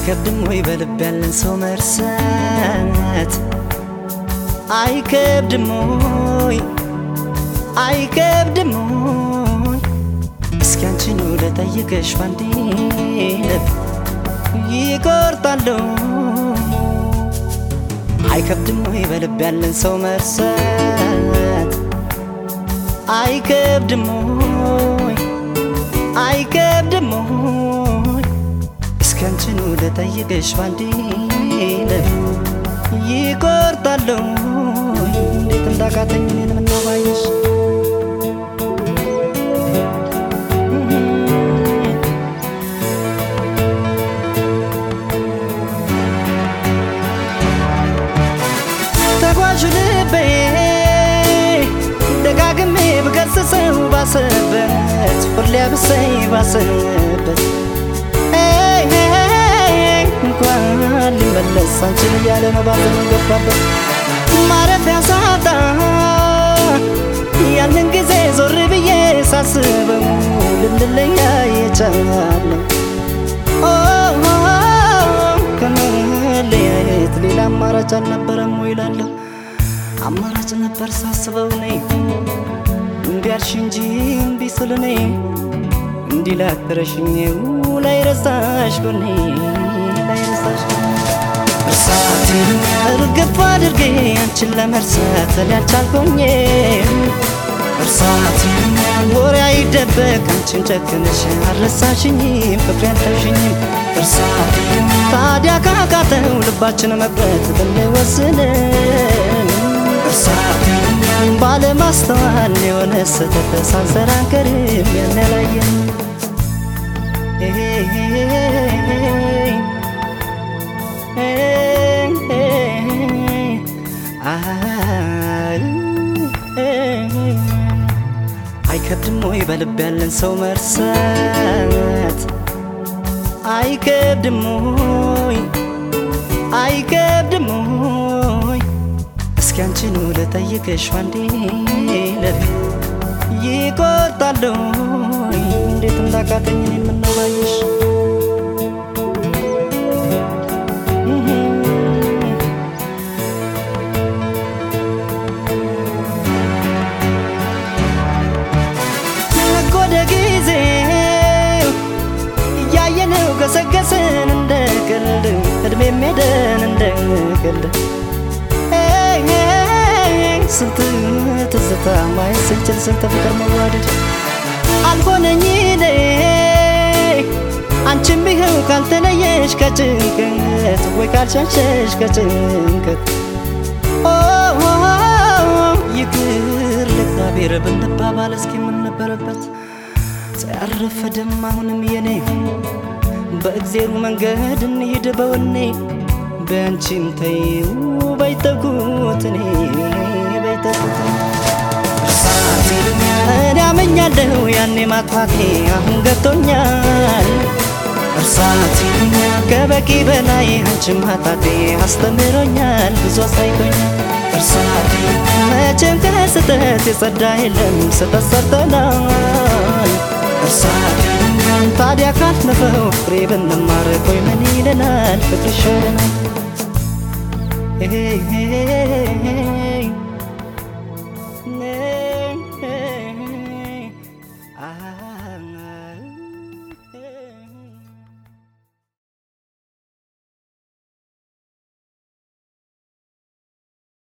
አይከብድም ወይ በልብ ያለን ሰው መርሳት አይከብድም ወይ አይከብድም ወይ እስኪ አንቺኑ ልጠይቅሽ ባንዴ ልብ ይቆርጣለሁ አይከብድም ወይ በልብ ያለን ሰው መርሳት አይከብድም ወይ አይከብድም ወይ እስኪ አንቺኑ ልጠይቅሽ ባንዴ ልብ ይቆርጣለሁ እንዴት እንዳቃተኝ እኔን ምነው ባየሽ ተጓዡ ልቤ ደጋግሜ ብገስጸው ባሰበት ሁሌ ብሰይ ባሰበት ኤይ ኤይ እንኳን ሊመለስ አንቺን እያለ ነው ባዘኑ ገባበት ማረፊያ ሳጣ ያንን ጊዜ ዞር ብዬ ሳስበው ልንለያይ የቻለው ከመለያየት ሌላ አማራጭ አልነበረም ወይ እላለሁ። አማራጭ ነበር ሳስበው እኔ እምቢ አልሽ እንጂ እምቢ ስል እኔ እንዲህ ላትረሽኝው ላይረሳሽ ጎኔ ላይረሳሽ እርሳትን እርግፍ አድርጌ አንቺን ለመርሳት ሊያልቻልኩኝ እርሳትን ወሬ አይደበቅ አንቺን ጨክነሽ አልረሳሽኝም ፍቅሬ አልተውሽኝም እርሳትን ታዲያ ካቃተው ልባችን መቅረት ብንወስን እርሳትን ባለማስተዋል የሆነ ስህተት ሳንሰራ አንቀርም ያን ያላየን አይከብድም ወይ በልብ ያለን ሰው መርሳት አይከብድም ወይ አይከብድም ወይ እስኪ አንቺኑ ልጠይቅሽ አንዴ ልብ ይቆርጣለሁ እንዴት እንዳቃተኝ እኔን ምነው ባየሽ ነጎደ ጊዜ እያየነው ገሰገስን እንደ ቀልድ እድሜ ሜደን እንደ ቀልድ ኤይ ኤይ ስንት ትዝታ ማየት ስንችል ስንት ፍቅር መዋደድ አልሆነኝ እኔ አንቺም ቢኸው ካልተለየሽ ከጭንቀት ወይ ካልሻሸሽ ከጭንቀት ኦ ይቅር ለእግዚአብሔር ብንባባል እስኪ የምንነበረበት ሳያረፈደም አሁንም የኔ በእግዜሩ መንገድ እንሂድ በወኔ በአንቺም ተይው በይተኩት እኔ በይተኩት እኔ አመኛለሁ ያኔ ማጥፋቴ አሁን ገብቶኛል እርሳት ከበቂ በላይ አንቺን ማጣቴ አስተምሮኛል ብዙ አሳይቶኛል እርሳት መቼም ከስህተት የጸዳ የለም ስህተት ሰርተናል እርሳት ታዲያ ካለፈው ፍሬ ብንማር ቆይ ምን ይለናል ፍቅር ይሻለናል